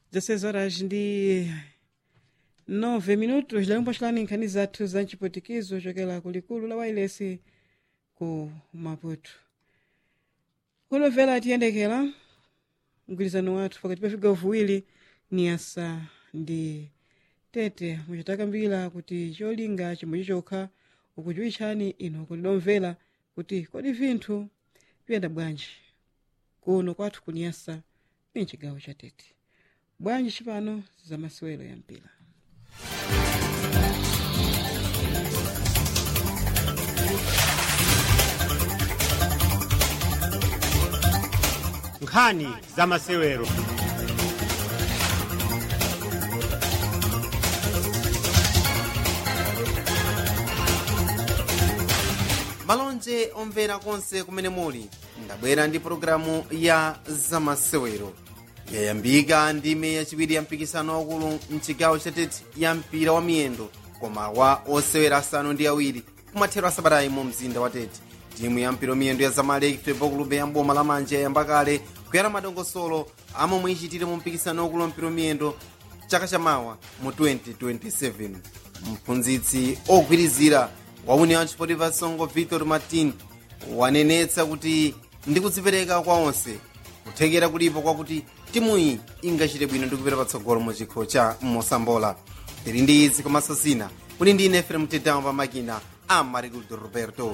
16 horas ndi 9 minutos lero mpoxilani nkhani zathu za mchipotikizo chokela kulikulu la wailesi ku maputo kunomvera tiyendekera mgwirizano wathu pakati pa vigawo viwiri ni asa ndi tete muchitakambira kuti cholinga chimwe chokha ukuchiwitchani ino kuti domvera kuti kodi vinthu biyenda bwanji kuno kwathu kuniyasa ni mchigawo cha tete bwanji chipano za masewero ya mpira nkhani za masewero malonje omvera konse kumene muli ndabwera ndi pologalamu ya zamasewero yayambika ndime yachiwiri ya mpikisano waukulu mchigawo chatete ya mpira wa miyendo koma wa osewera asanu ndi awiri kumathero asabatayi mu mzinda wa tete timu ya mpira miyendo ya zamaleki football club ya mboma la manja yayamba kale kuyera madongosolo amomwe ichitire mu mpikisano waukulu wa mpira miyendo chaka chamawa mu 2027 mphunzitsi ogwirizira wa union sportiva songo victor martin wanenetsa kuti ndi kudzipereka kwa onse kuthekera kulipo kwakuti timuyi ingachite bwino ndi kupita patsogolo mu chikho cha mosambola tili ndi izi komanso zina kuli ndi ine efrem tedamu pa makina a mariguldo roberto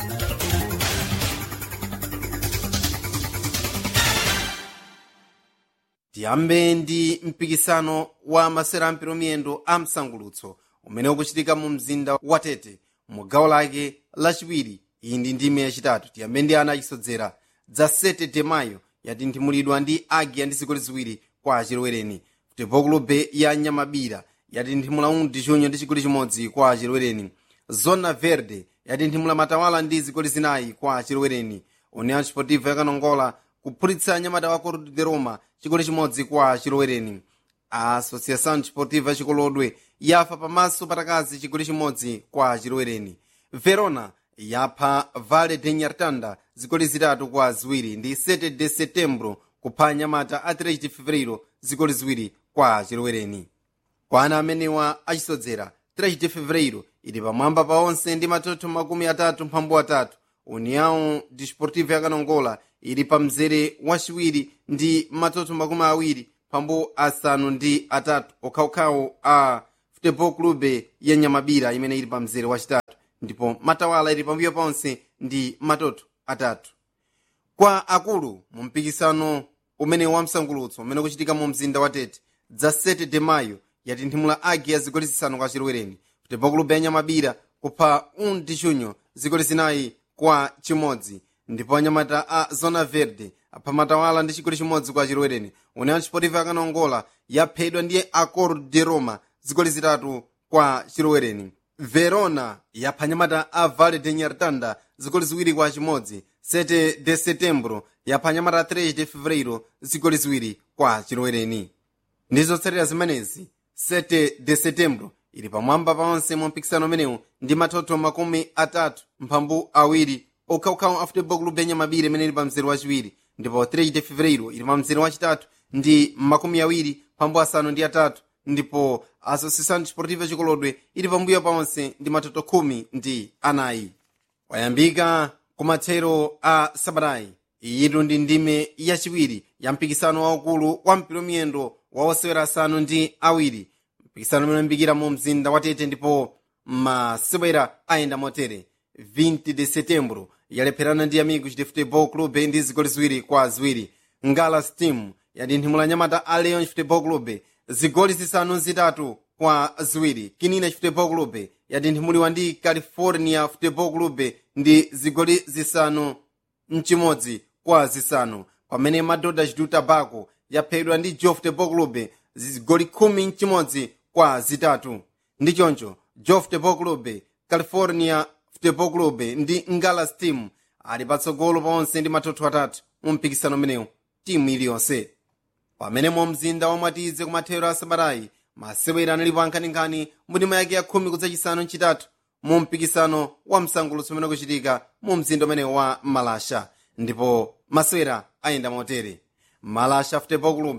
tiyambe ndi mpikisano wa masera ampiro miyendo a msangulutso umene ukuchitika mu mzinda wa tete mu gawo lake lachiwiri iyi ndi ndime yachitatu tiyambe ndi ana achisodzera dza 7 de mayo yatinthimulidwa ndi agia ndi zigoli ziwiri kwa achilwereni futebol clube ya nyamabira yatinthimula undi chunyo ndi chigoli chimodzi kwa achilwereni zona verde yatinthimula matawala ndi zigoli zinayi kwa achilwereni union sportiva yakanongola kuphulitsa nyamata wa corte de roma chigoli chimodzi kwa achilwereni a associação desportiva chikolodwe yafa pamaso patakazi chigoli chimodzi kwa achilwereni verona yapha vale de nyartanda zigoli zitatu kwa ziwiri ndi 7 de setembro kupha nyamata a 3 de fevereiro zigoli ziwiri kwa achilwereni kwa ana amenewa achisodzera 3 de fevereiro ili pamwamba pa onse ndi matoto makumi atatu mphambu atatu união desportiva yakanongola ili pa mzere wachiwiri ndi matoto makumi awiri pambu asanu ndi atatu okhaokhawo a futebol clube ya nyamabira imene ili pa mzere wachitatu ndipo matawala ili pambuyo ponse ndi matoto atatu kwa akulu mu mpikisano umene wa msangulutso umene ukuchitika mu mzinda wa tete dza 7 de mayo yatinthimula agi ya zigoli zisanu kwa chilwereni futebol clube ya nyamabira kupha un dichunyo zigoli zinayi kwa chimodzi ndipo anyamata a zona verde apha matawala ndi chigoli chimodzi kwa chilwereni union sportiva yakanongola yaphedwa ndi accord de roma zigoli zitatu kwa chilwereni verona yapha nyamata a vale de nyartanda zigoli ziwiri kwa chimodzi 7 de setembro yapha nyamata 3 de fevereiro zigoli ziwiri kwa chilwereni ndi zotsatira zimenezi 7 de setembro ili pamwamba paonse mu mpikisano umenewu ndi matoto makumi atatu mphambu awiri okhaokhawo a futebol club ya nyamabira imene ili pa mzere wachiwiri ndipo 3 de fevereiro ili pa mzere wachitatu ndi makumi awiri mphambu asanu ndi atatu ndipo associação desportiva chikolodwe ili pambuyo paonse ndi matoto khumi ndi anayi wayambika kumathero a sabatayi iyitu ndi ndime yachiwiri ya mpikisano waukulu wa mpira miyendo wa osewera asanu ndi awiri mpikisano umene uyambikira mu mzinda wa tete ndipo masewera ayenda motere 20 de setembro yalepherana ndi amigos de futebol clube ndi zigoli ziwiri kwa ziwiri ngala steam yatinthimula nyamata a leon futebol clube zigoli zisanu zitatu kwa ziwiri kinina futebol clube yatinthimuliwa ndi california futebol clube ndi zigoli zisanu mchimodzi kwa zisanu pamene madoda chitu tabako yaphedwa ndi jo futebol clube zigoli khumi mchimodzi kwa zitatu ndi choncho jo futebol clube california futebol clube ndi ngala steam ali patsogolo paonse ndi matoto atatu mu mpikisano umenewu timu iliyonse pamene mu mzinda wamwatize kumathero a sabatayi masewera analipo ankhaninkhani mundima yake ya khumi kudzachisanu mchitatu mu mpikisano wa msangulutso umene ukuchitika mu mzinda umene wa malasha ndipo masewera ayenda motere malasha futebol club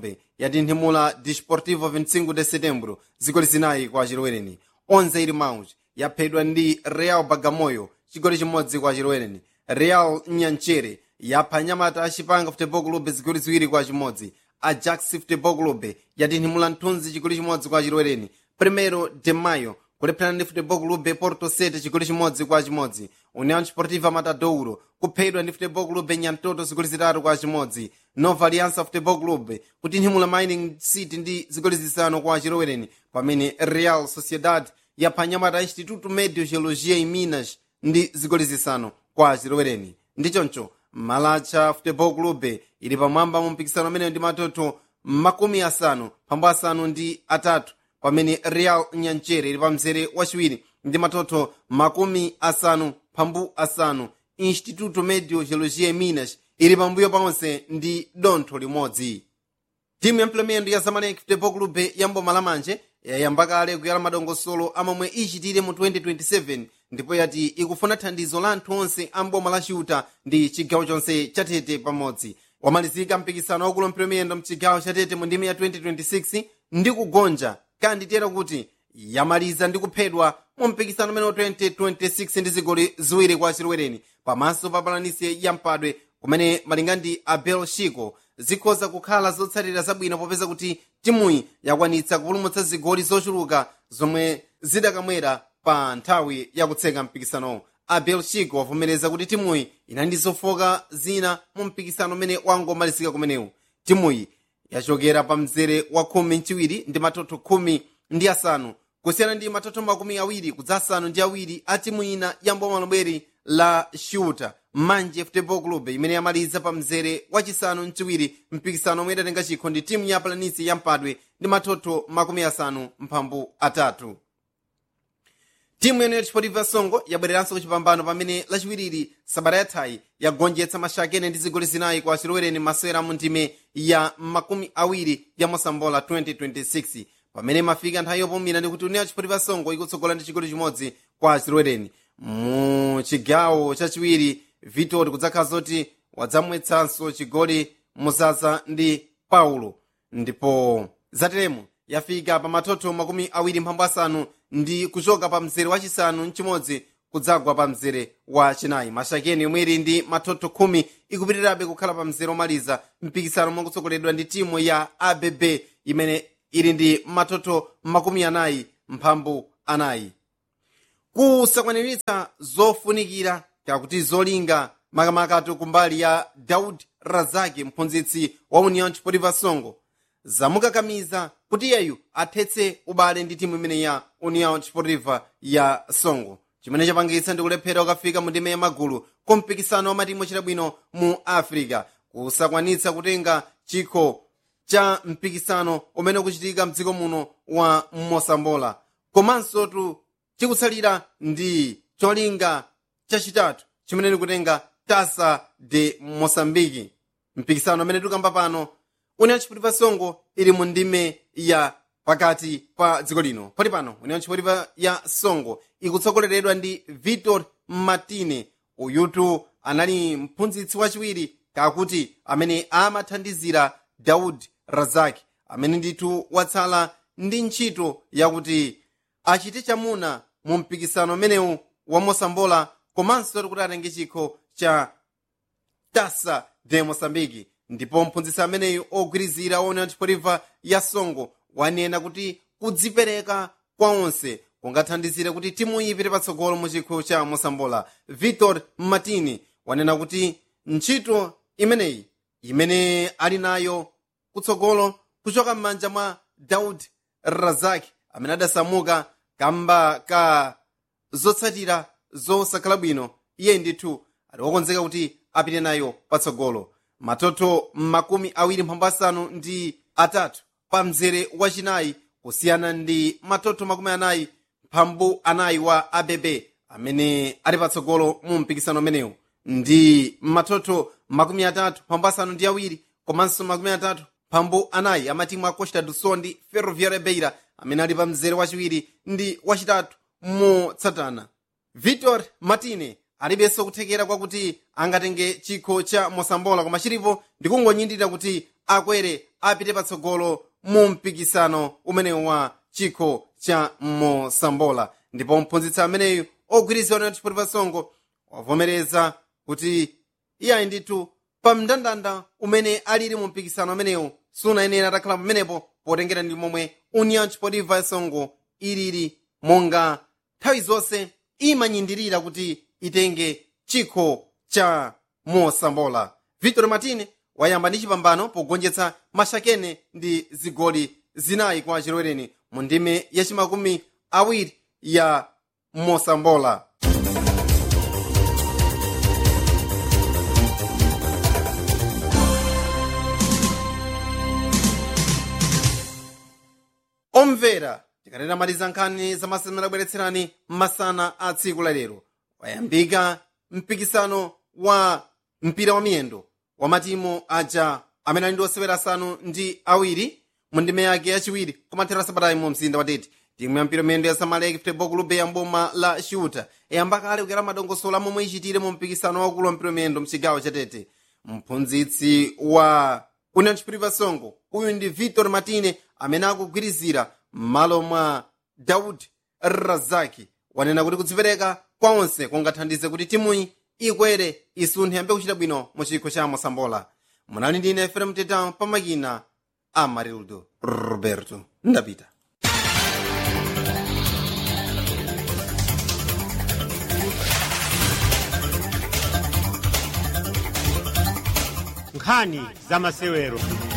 yatinthimula desportivo 25 de setembro zigoli zinayi kwa chilowereni onze ili mauch yaphedwa ndi real bagamoyo chigoli chimodzi kwa chilowereni real nyanchere yapha nyamata achipanga futebol club zigoli ziwiri kwa chimodzi ajax futebol club yatinthimula mthunzi chigoli chimodzi kwa chilowereni primero de mayo kulepherana ndi futebol club porto sete chigoli chimodzi kwa chimodzi união desportiva matadouro kuphedwa ndi futebol club nyantoto zigoli zitatu kwa chimodzi nova aliança futebol club kutinthimula mining city ndi zigoli zisanu kwa chilowereni pamene real sociedad yapha nyamata instituto medio geologia e minas ndi zigoli zisanu kwa chilowereni ndi choncho malacha futebol club ili pamwamba mu mpikisano ameneyo ndi matoto makumi asanu pambo asanu ndi atatu pamene real nyanchere ili pamzere wachiwiri ndi matoto makumi asanu pambu asanu instituto medio geologia e minas ili pambuyo paonse ndi dontho limodzi timu ya mplemendo ya zamalek futebol club ya mboma lamanje yayamba kale kuyala madongosolo amomwe ichitire mu 2027 ndipo yati ikufuna thandizo la anthu onse a mboma la chiuta ndi chigawo chonse chatete pamodzi wamalizika mpikisano wakulu mplemendo mchigawo chatete mu ndimi ya 2026 ndi kugonja kanditera kuti yamaliza ndi kuphedwa mu mpikisano umene wa 2026 ndi zigoli ziwiri kwa chilowereni pamaso pa balanisi ya mpadwe kumene malinga ndi abel chico zikhoza kukhala zotsatira zabwino popeza kuti timuyi yakwanitsa kupulumutsa zigoli zochuluka zomwe zidakamwera pa nthawi yakutseka mpikisanowo abel chico wavomereza kuti timuyi inali ndi zofoka zina mu mpikisano umene wangomalizika kumenewu timuyi yachokera pa mzere wa khumi mchiwiri ndi matoto khumi ndi asanu kusiyana ndi matoto makumi awiri kudza asanu ndi awiri a timu ina ya mboma lomweri la shuta manje futebol club imene yamaliza pa mzere wachisanu mchiwiri mpikisano omwe idatenga chikho ndi timu ya palanisi ya mpadwe ndi matoto makumi asanu mphambu atatu timu yene yachipotivi songo yabwereranso kuchipambano pamene lachiwiriri sabata yathayi yagonjetsa mashakene ndi zigoli zinayi kwa chilowereni masewera mu ndime ya makumi awiri ya mosambola 2026 pamene mafika nthawi yopumira ndi kuti union chipotivi songo ikutsogola ndi chigoli chimodzi kwa chilowereni mu chigawo chachiwiri vitori kudzakhala zoti wadzamwetsanso chigoli muzaza ndi paulo ndipo zateremo yafika pa matoto makumi awiri mphambu asanu ndi kuchoka pa mzere wachisanu mchimodzi kudzagwa pa mzere wa chinayi mashakeni yomwe ili ndi matoto khumi ikupitirirabe kukhala pa mzere omaliza mpikisano mwakutsogoledwa ndi timu ya abb imene ili ndi matoto makumi anayi mphambu anayi kusakwaniritsa zofunikira kakuti zolinga makamakatu kumbali ya daud razaki mphunzitsi wa union chipotiva songo zamukakamiza kuti iyeyu athetse ubale ndi timu imene ya union chipotiva ya songo chimene chapangitsa ndi kulephera kukafika mu ndime ya magulu ku mpikisano wa matimu ochita bwino mu africa kusakwanitsa kutenga chikho cha mpikisano umene ukuchitika mdziko muno wa mosambola komanso tu chikutsalira ndi cholinga chachitatu chimene ndikutenga tasa de mosambiki mpikisano amene tikamba pano union chipotiva songo ili mu ndime ya pakati pa dziko lino poti pano union chipotiva ya songo ikutsogoleredwa ndi victor martine uyutu anali mphunzitsi wachiwiri kakuti amene amathandizira daud razaki amene ndithu watsala ndi ntchito yakuti achite chamuna mu mpikisano umenewu wa mosambola komanso kuti atenge chikho cha tasa de mosambiki ndipo mphunzitsi ameneyu ogwirizira ona chipotifa ya songo wanena kuti kudzipereka kwa onse kungathandizire kuti timu ipite patsogolo mu chikho cha mosambola victor martini wanena kuti ntchito imeneyi imene ali nayo kutsogolo kuchoka m'manja mwa daud razaki amene adasamuka kamba ka zotsatira zosakhala bwino iye ndithu ali wokonzeka kuti apite nayo patsogolo matoto makumi awiri mphambu asanu ndi atatu pa mzere wachinayi kusiyana ndi matoto makumi anayi mphambu anayi wa abb amene ali patsogolo mu mpikisano umenewu ndi matoto makumi atatu mphambu asanu ndi awiri komanso makumi atatu mphambu anayi amatimu a costa do sol ndi ferroviária beira amene ali pa mzere wachiwiri ndi wachitatu motsatana victor martine alibenso kuthekera kwakuti angatenge chikho cha mosambola koma chilipo ndikungonyindira kuti akwere apite patsogolo mu mpikisano umenewu wa chikho cha mosambola ndipo mphunzitsi ameneyu ogwirizana na chipotipa songo wavomereza kuti iyayi ndithu pa mndandanda umene alili mu mpikisano amenewu sunayenera atakhala pamenepo potengera ndi momwe union chipotiva yasongo ilili monga nthawi zonse imanyindirira kuti itenge chikho cha mosambola victor martine wayamba ndi chipambano pogonjetsa mashakene ndi zigoli zinayi kwa chilwereni mu ndime yachimakumi awiri ya mosambola omvera tikanena maliza nkhani zamasana abweretserani masana a tsiku lalero wayambika mpikisano wa mpira wa miyendo wa matimu aja amene ali ndi osewera asanu ndi awiri mu ndime yake yachiwiri kumathera sabatayi mu mzinda wa tete timu ya mpira miyendo ya samalek futebol club ya mboma la shuta yayamba kale kukera madongosolo amomwe ichitire mu mpikisano waukulu wa mpira miyendo mchigawo cha tete mphunzitsi wa union chipriva songo uyu ndi victor martine amene akugwirizira m'malo mwa daud razaki wanena kuti kudzipereka kwa onse kungathandize kuti timuyi ikwere isunthe yambe kuchita bwino mu chikho cha mosambola munali ndine efrem tetan pamakina amarildo roberto ndapita nkhani za masewero